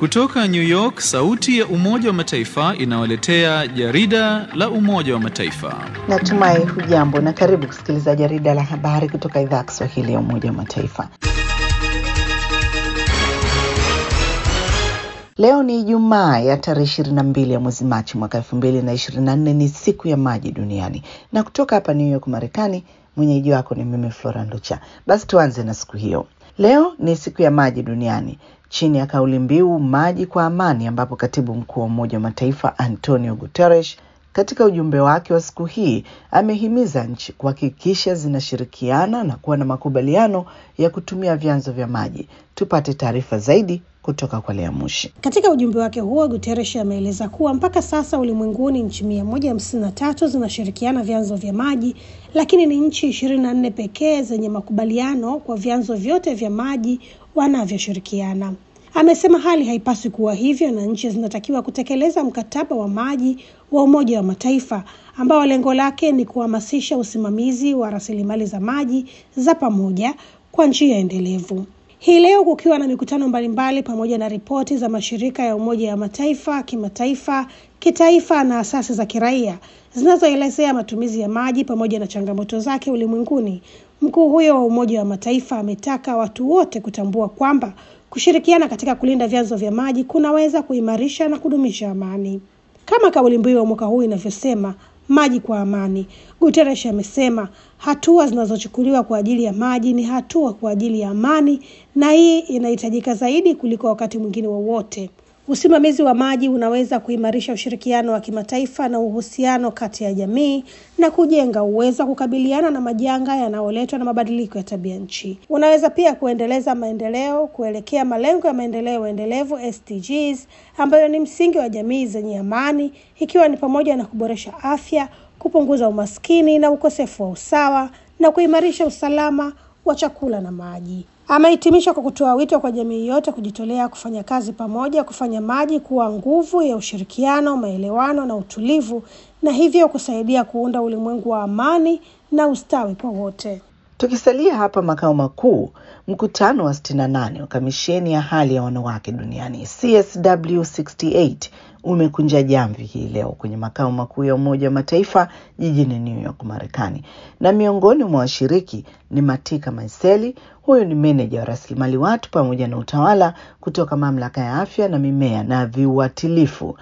Kutoka New York, sauti ya Umoja wa Mataifa inawaletea jarida la Umoja wa Mataifa. Natumai hujambo na karibu kusikiliza jarida la habari kutoka idhaa ya Kiswahili ya Umoja wa Mataifa. Leo ni Ijumaa ya tarehe ishirini na mbili ya mwezi Machi mwaka elfu mbili na ishirini na nne. Ni siku ya maji duniani, na kutoka hapa New York Marekani, mwenyeji wako ni mimi Flora Nducha. Basi tuanze na siku hiyo. Leo ni siku ya maji duniani chini ya kauli mbiu maji kwa amani, ambapo katibu mkuu wa Umoja wa Mataifa Antonio Guterres katika ujumbe wake wa siku hii amehimiza nchi kuhakikisha zinashirikiana na kuwa na makubaliano ya kutumia vyanzo vya maji. Tupate taarifa zaidi kutoka kwa Lea Mushi. Katika ujumbe wake huo, Guterres ameeleza kuwa mpaka sasa ulimwenguni nchi mia moja hamsini na tatu zinashirikiana vyanzo vya maji, lakini ni nchi ishirini na nne pekee zenye makubaliano kwa vyanzo vyote vya maji wanavyoshirikiana. Amesema hali haipaswi kuwa hivyo na nchi zinatakiwa kutekeleza mkataba wa maji wa Umoja wa Mataifa ambao lengo lake ni kuhamasisha usimamizi wa rasilimali za maji za pamoja kwa njia endelevu. Hii leo kukiwa na mikutano mbalimbali pamoja na ripoti za mashirika ya Umoja wa Mataifa, kimataifa, kitaifa na asasi za kiraia zinazoelezea matumizi ya maji pamoja na changamoto zake ulimwenguni. Mkuu huyo wa Umoja wa Mataifa ametaka watu wote kutambua kwamba kushirikiana katika kulinda vyanzo vya maji kunaweza kuimarisha na kudumisha amani. Kama kauli mbiu ya mwaka huu inavyosema, maji kwa amani. Guterres amesema hatua zinazochukuliwa kwa ajili ya maji ni hatua kwa ajili ya amani, na hii inahitajika zaidi kuliko wakati mwingine wowote. Usimamizi wa maji unaweza kuimarisha ushirikiano wa kimataifa na uhusiano kati ya jamii na kujenga uwezo wa kukabiliana na majanga yanayoletwa na mabadiliko ya tabia nchi. Unaweza pia kuendeleza maendeleo kuelekea malengo ya maendeleo endelevu SDGs, ambayo ni msingi wa jamii zenye amani, ikiwa ni pamoja na kuboresha afya, kupunguza umaskini na ukosefu wa usawa na kuimarisha usalama wa chakula na maji. Amehitimisha kwa kutoa wito kwa jamii yote kujitolea kufanya kazi pamoja, kufanya maji kuwa nguvu ya ushirikiano, maelewano na utulivu, na hivyo kusaidia kuunda ulimwengu wa amani na ustawi kwa wote. Tukisalia hapa makao makuu, mkutano wa 68 wa kamisheni ya hali ya wanawake duniani CSW68 umekunja jamvi hii leo kwenye makao makuu ya Umoja wa Mataifa jijini New York, Marekani, na miongoni mwa washiriki ni Matika Maiseli. Huyu ni meneja wa rasilimali watu pamoja na utawala kutoka mamlaka ya afya na mimea na viuatilifu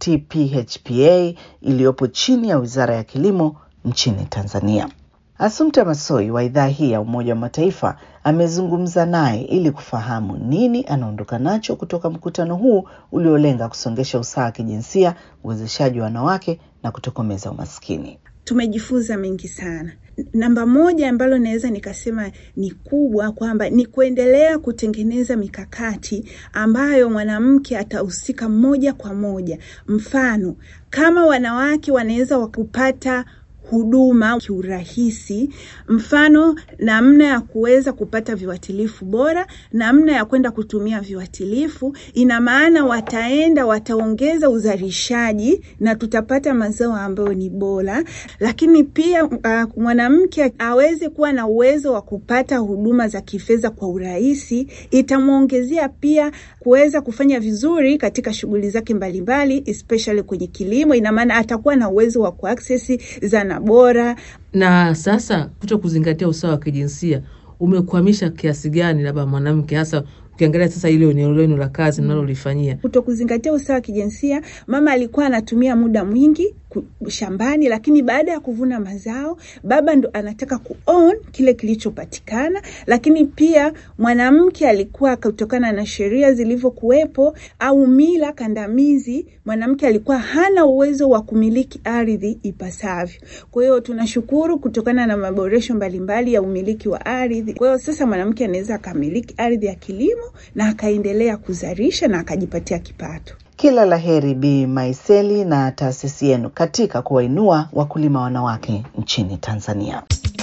TPHPA iliyopo chini ya Wizara ya Kilimo nchini Tanzania. Assumpta Massoi wa idhaa hii ya Umoja wa Mataifa amezungumza naye ili kufahamu nini anaondoka nacho kutoka mkutano huu uliolenga kusongesha usawa wa kijinsia, uwezeshaji wa wanawake na kutokomeza umaskini. Tumejifunza mengi sana. Namba moja ambalo naweza nikasema ni kubwa kwamba ni kuendelea kutengeneza mikakati ambayo mwanamke atahusika moja kwa moja. Mfano, kama wanawake wanaweza wakupata huduma kiurahisi, mfano namna ya kuweza kupata viuatilifu bora, namna ya kwenda kutumia viuatilifu. Ina maana wataenda wataongeza uzalishaji na tutapata mazao ambayo ni bora, lakini pia uh, mwanamke aweze kuwa na uwezo wa kupata huduma za kifedha kwa urahisi, itamwongezea pia kuweza kufanya vizuri katika shughuli zake mbalimbali, especially kwenye kilimo. Ina maana atakuwa na uwezo wa kuaccess zana bora. Na sasa kuto kuzingatia usawa wa kijinsia umekwamisha kiasi gani labda mwanamke hasa ukiangalia sasa ile eneo lenu la kazi mnalolifanyia? Kuto kuzingatia usawa wa kijinsia, mama alikuwa anatumia muda mwingi shambani, lakini baada ya kuvuna mazao baba ndo anataka kuown kile kilichopatikana. Lakini pia mwanamke alikuwa, kutokana na sheria zilivyokuwepo au mila kandamizi, mwanamke alikuwa hana uwezo wa kumiliki ardhi ipasavyo. Kwa hiyo tunashukuru kutokana na maboresho mbalimbali ya umiliki wa ardhi. Kwa hiyo sasa mwanamke anaweza akamiliki ardhi ya kilimo na akaendelea kuzalisha na akajipatia kipato. Kila la heri Bi Maiseli na taasisi yenu katika kuwainua wakulima wanawake nchini Tanzania.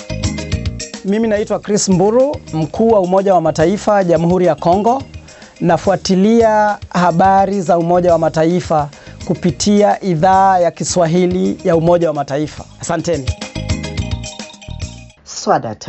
Mimi naitwa Chris Mburu, mkuu wa Umoja wa Mataifa Jamhuri ya Kongo. Nafuatilia habari za Umoja wa Mataifa kupitia idhaa ya Kiswahili ya Umoja wa Mataifa. Asanteni. Swadata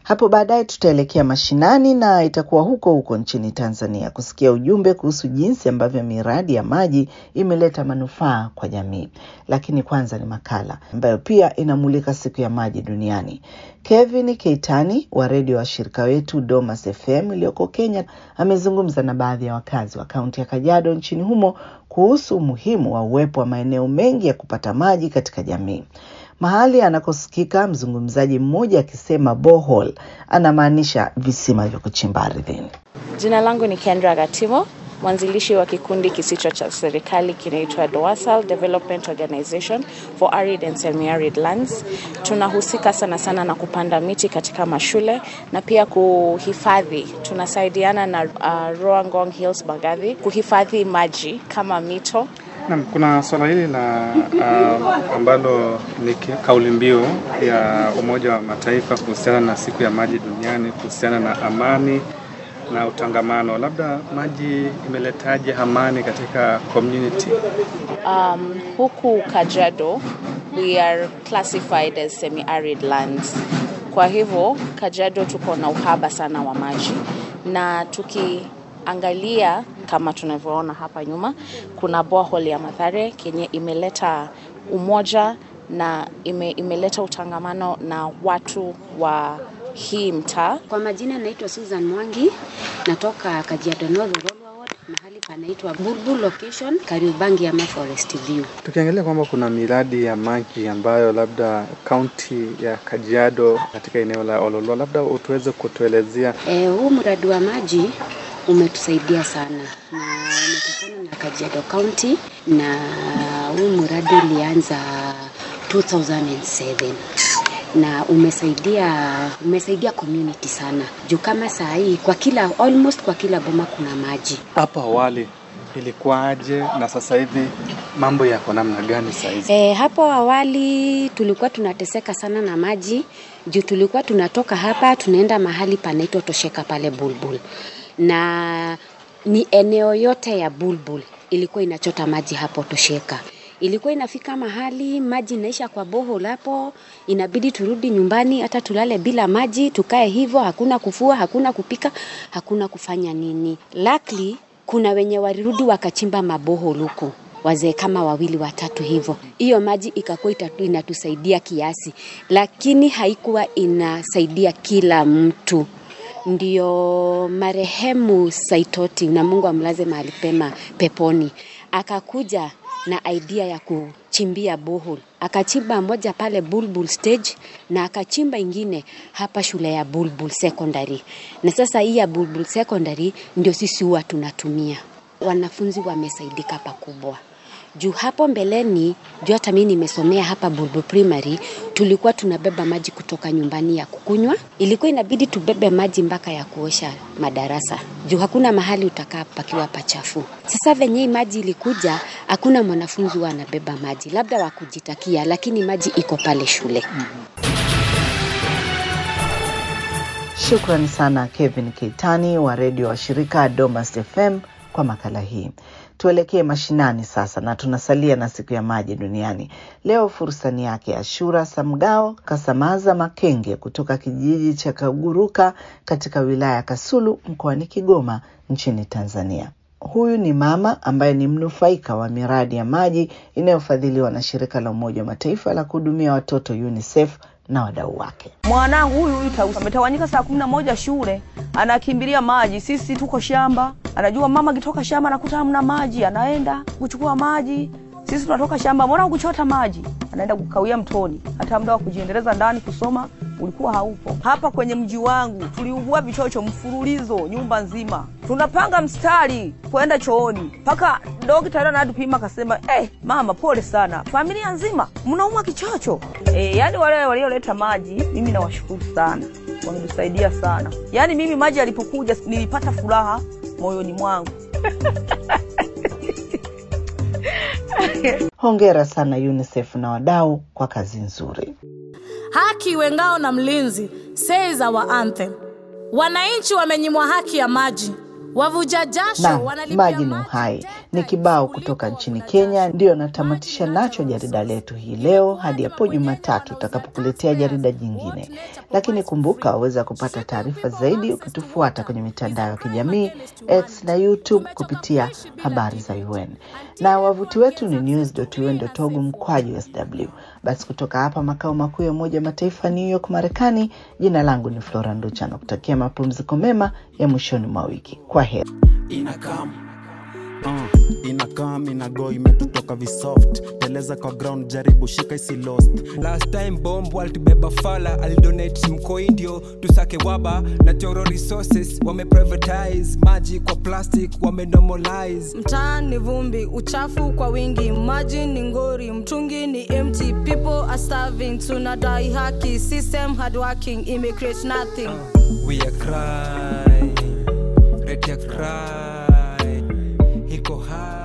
Hapo baadaye tutaelekea mashinani na itakuwa huko huko nchini Tanzania kusikia ujumbe kuhusu jinsi ambavyo miradi ya maji imeleta manufaa kwa jamii. Lakini kwanza ni makala ambayo pia inamulika siku ya maji duniani. Kevin Keitani wa redio wa shirika wetu Domas FM iliyoko Kenya amezungumza na baadhi ya wakazi wa kaunti ya Kajiado nchini humo kuhusu umuhimu wa uwepo wa maeneo mengi ya kupata maji katika jamii. Mahali anakosikika mzungumzaji mmoja akisema borehole anamaanisha visima vya kuchimba ardhini. Jina langu ni Kendra Gatimo, mwanzilishi wa kikundi kisicho cha serikali kinaitwa DOASAL Development Organization for Arid and Semi-Arid Lands. Tunahusika sana sana na kupanda miti katika mashule na pia kuhifadhi. Tunasaidiana na uh, Roangong Hills Bagadhi kuhifadhi maji kama mito Naam, kuna swala hili la uh, ambalo ni kauli mbiu ya Umoja wa Mataifa kuhusiana na siku ya maji duniani kuhusiana na amani na utangamano. Labda maji imeletaje amani katika community? Um, huku Kajiado we are classified as semi-arid lands. Kwa hivyo Kajiado tuko na uhaba sana wa maji na tukiangalia kama tunavyoona hapa nyuma, kuna borehole ya Mathare kenye imeleta umoja na ime, imeleta utangamano na watu wa hii mtaa. Kwa majina naitwa Susan Mwangi, natoka Kajiado North Rural Ward, mahali panaitwa Bulbul location, Kariobangi ama Forest View. Tukiangalia kwamba kuna miradi ya maji ambayo labda kaunti ya Kajiado katika eneo la Ololua, labda utuweze kutuelezea. E, huu mradi wa maji umetusaidia sana na umetokana na Kajiado County na huu mradi ulianza 2007 na umesaidia umesaidia community sana juu kama saa hii kwa kila almost kwa kila boma kuna maji. Hapo awali ilikuwaje na sasa hivi mambo yako namna gani saa hizi? E, hapo awali tulikuwa tunateseka sana na maji juu tulikuwa tunatoka hapa tunaenda mahali panaitwa Tosheka pale Bulbul na ni eneo yote ya Bulbul ilikuwa inachota maji hapo Tosheka. Ilikuwa inafika mahali maji inaisha kwa borehole hapo, inabidi turudi nyumbani, hata tulale bila maji, tukae hivyo, hakuna kufua, hakuna kupika, hakuna kufanya nini. Luckily kuna wenye walirudi wakachimba maborehole huko wazee kama wawili watatu hivyo, hiyo maji ikakuwa inatusaidia kiasi, lakini haikuwa inasaidia kila mtu ndio marehemu Saitoti na Mungu amlaze mahali pema peponi, akakuja na idea ya kuchimbia borehole. Akachimba moja pale Bulbul stage na akachimba ingine hapa shule ya Bulbul secondary, na sasa hii ya Bulbul secondary ndio sisi huwa tunatumia. Wanafunzi wamesaidika pakubwa juu hapo mbeleni, juu hata mimi nimesomea hapa Bulbul Primary, tulikuwa tunabeba maji kutoka nyumbani ya kukunywa, ilikuwa inabidi tubebe maji mpaka ya kuosha madarasa, juu hakuna mahali utakaa pakiwa pachafu. Sasa venye hii maji ilikuja, hakuna mwanafunzi huwa anabeba maji, labda wakujitakia, lakini maji iko pale shule. Shukrani sana Kevin Keitani wa redio wa shirika Domas FM kwa makala hii. Tuelekee mashinani sasa, na tunasalia na siku ya maji duniani. Leo fursa ni yake Ashura Samgao Kasamaza Makenge kutoka kijiji cha Kaguruka katika wilaya ya Kasulu mkoani Kigoma nchini Tanzania. Huyu ni mama ambaye ni mnufaika wa miradi ya maji inayofadhiliwa na shirika la Umoja wa Mataifa la kuhudumia watoto UNICEF na wadau wake. Mwanangu huyu huyu Tausi ametawanyika saa kumi na moja shule, anakimbilia maji. Sisi tuko shamba, anajua mama akitoka shamba anakuta hamna maji, anaenda kuchukua maji. Sisi tunatoka shamba, mbona kuchota maji? Anaenda kukawia mtoni. Hata muda wa kujiendeleza ndani kusoma ulikuwa haupo. Hapa kwenye mji wangu tuliugua vichocho mfululizo, nyumba nzima, tunapanga mstari kwenda chooni, mpaka dokta anatupima akasema, eh, mama pole sana, familia nzima mnaumwa kichocho. Eh, yani wale walioleta maji mimi nawashukuru sana, wamenisaidia sana. Yani mimi maji yalipokuja nilipata furaha moyoni mwangu. Hongera sana UNICEF na wadau kwa kazi nzuri. Haki iwe ngao na mlinzi, says our anthem. Wananchi wamenyimwa haki ya maji, wavuja jasho na wanalipia maji ni uhai ni kibao kutoka nchini Kenya. Ndiyo natamatisha nacho jarida letu hii leo, hadi hapo Jumatatu utakapokuletea jarida jingine. Lakini kumbuka, waweza kupata taarifa zaidi ukitufuata kwenye mitandao ya kijamii X na YouTube kupitia habari za UN na wavuti wetu ni news.un.org mkwaju sw. Basi kutoka hapa makao makuu ya Umoja wa Mataifa New York, Marekani, jina langu ni Flora Nducha na kutakia mapumziko mema ya mwishoni mwa wiki. Kwa heri. inakam uh, inakam inago imetutoka visoft teleza kwa ground jaribu shika isi lost last time bomb alitubeba fala alidonate mkoindio tusake waba na choro resources wameprivatize maji kwa plastic wamenomalize mtaani vumbi uchafu kwa wingi maji ni ngori mtungi ni empty people are starving tunadai haki system hard working immigrate nothing we are crying rate ya cry iko high